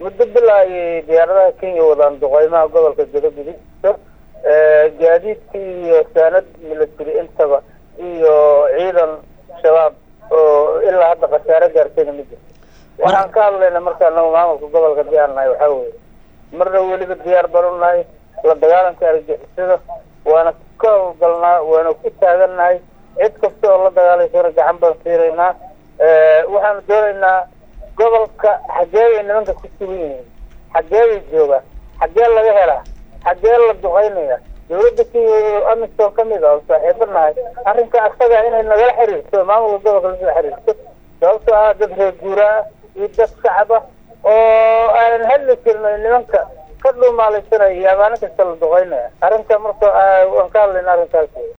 muddo bilaa ayay diyaaradaha kenya wadaan duqeymaha gobolka galagudug gaadiidkii iyo saanad military intaba iyo ciidan shabaab oo ilaa hadda khasaare gaartayna ma jirto waxaan ka hadlayna markaa nagu maamulka gobolka diyaar nahay waxaa weeye marna weliba diyaar banu nahay la dagaalanka argixisada waana ka howlgalnaa waana ku taagannahay cid kasta oo la dagaalaysana gacan baan siiraynaa waxaanu doonaynaa gobolka xaggee bay nimanka ku sugan yihiin xaggee bay joogaan xaggee laga helaa xaggee la duqeynaya dawladda kenya amisom ka mid ah oo saaxiibo nahay arrinka asaga inay nagala xiriirto maamulka gobolka lasoo xiriirto sababtoo ah dad reer guuraa iyo dad shacab ah oo aanan hadli karin nimanka ka dhuumaalaysanaya iyo amaanin kasta la duqeynaya arrinka marka waan ka hadlayna arrinkaas